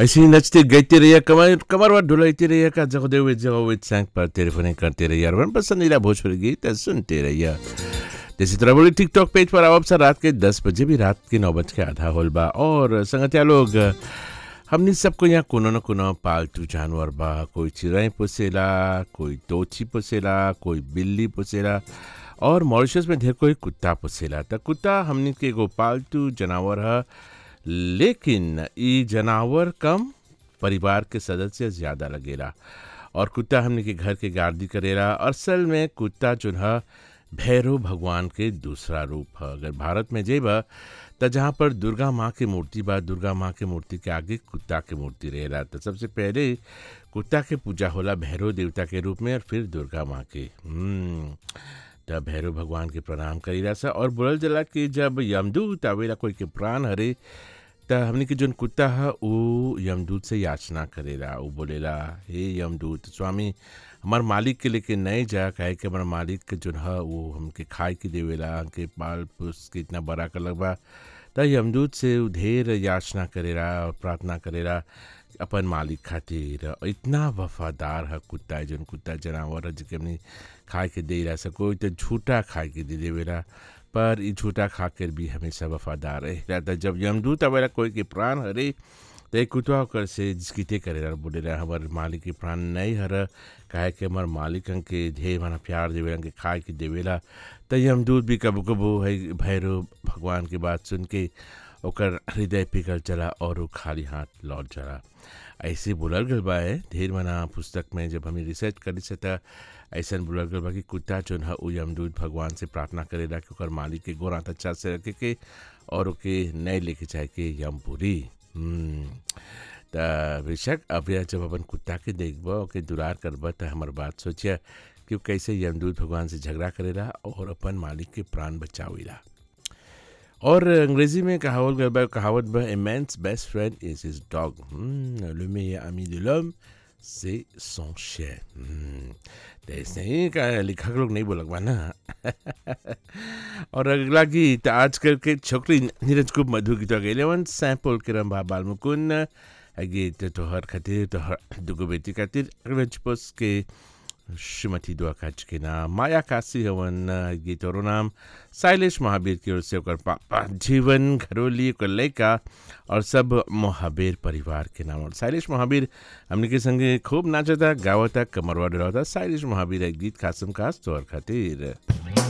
ऐसे ही नचते गाते रहिए कमर कमरवा ढुलाते रहिए का जगदे हुए जगह हुए सैंक पर टेलीफोन करते रहिए और पसंदीदा भोजपुरी गीत सुनते रहिए जैसे तरह बोली टिकटॉक पेज पर आओ अवसर रात के दस बजे भी रात के नौ बज के आधा होल बा और संगतिया लोग हमने सबको यहाँ कोनो न कोनो पालतू जानवर बा कोई चिड़ै पोसेला कोई तोची पोसेला कोई बिल्ली पोसेला और मॉरिशस में ढेर कोई कुत्ता पोसेला त कुत्ता हमने के एगो पालतू जानवर है लेकिन ई जानवर कम परिवार के सदस्य ज़्यादा लगेला और कुत्ता हमने के घर के गार्दी करेला और असल में कुत्ता जो है भैरव भगवान के दूसरा रूप है अगर भारत में जेबा त जहाँ पर दुर्गा माँ की मूर्ति बा दुर्गा माँ के मूर्ति के आगे कुत्ता के मूर्ति रहेला तो सबसे पहले कुत्ता के पूजा होला भैरव देवता के रूप में और फिर दुर्गा माँ के हम्म, तब भैरव भगवान के प्रणाम करीला सा और बोलल जला कि जब यमदूत आवेला कोई के प्राण हरे त हमने के जोन कुत्ता है वो यमदूत से याचना करेला वो बोलेला हे यमदूत स्वामी हमार मालिक के लेके नहीं जा काहे कि हमार मालिक के जोन है वो हमके खाए के देवेला हमके पाल पोस के इतना बड़ा कर लगबा त यमदूत से उ ढेर याचना करेला और प्रार्थना करेला अपन मालिक खातिर और इतना वफादार है कुत्ता है जोन कुत्ता जानवर है जिके हमने खाए के दे रहा सको तो झूठा खाए के दे देवेला पर ई झूठा खा कर भी हमेशा वफादार रहेला त जब यमदूत आवेला कोई के प्राण हरे तो एक कुतवा ओकर से जिसकिते करेला बोले रहा हमार मालिक के प्राण नहीं हर काहे कि हमार मालिक के ढेर माना प्यार देवेला के खाए के देवेला त यमदूत भी कबो कबो है भैरव भगवान की बात सुन के ओकर हृदय पिघल चला और वो खाली हाथ लौट चला ऐसे बोलल गल बा है ढेर माना पुस्तक में जब हमें रिसर्च करी से त ऐसा बोलल गल बा कि कुत्ता जोन है उ यमदूत भगवान से प्रार्थना करेला कि ओकर मालिक के गोरात अच्छा से रखे के और ओके नहीं लेके जाए के यमपुरी हम्म, त बेशक अब यह जब अपन कुत्ता के देखब ओके दुलार करब त हमर बात सोचिया कि वो कैसे यमदूत भगवान से झगड़ा करेला और अपन मालिक के प्राण बचावेला और अंग्रेजी में कहावत गल बा कहावत बा a man's best friend is his dog le meilleur ami de l'homme c'est son chien हम्म, तो ऐसे ही का लिखक लोग नहीं बोलक बा ना और अगला गीत आजकल के छोकरी नीरज खूब मधुर गीत गए वन सैंपल किरम बा बाल मुकुन गीत तोहर खातिर तोहर दुगो बेटी खातिर रंज पोस के श्रीमती दुआ काच के नाम माया काशी हवन गीत और नाम शैलेश महावीर की ओर से ओकर पापा जीवन घरोली ओकर लड़का और सब महावीर परिवार के नाम और शैलेश महावीर हमने के संगे खूब नाचता गावता कमरवा डरावता शैलेश महावीर एक गीत खासम खास तौर खातिर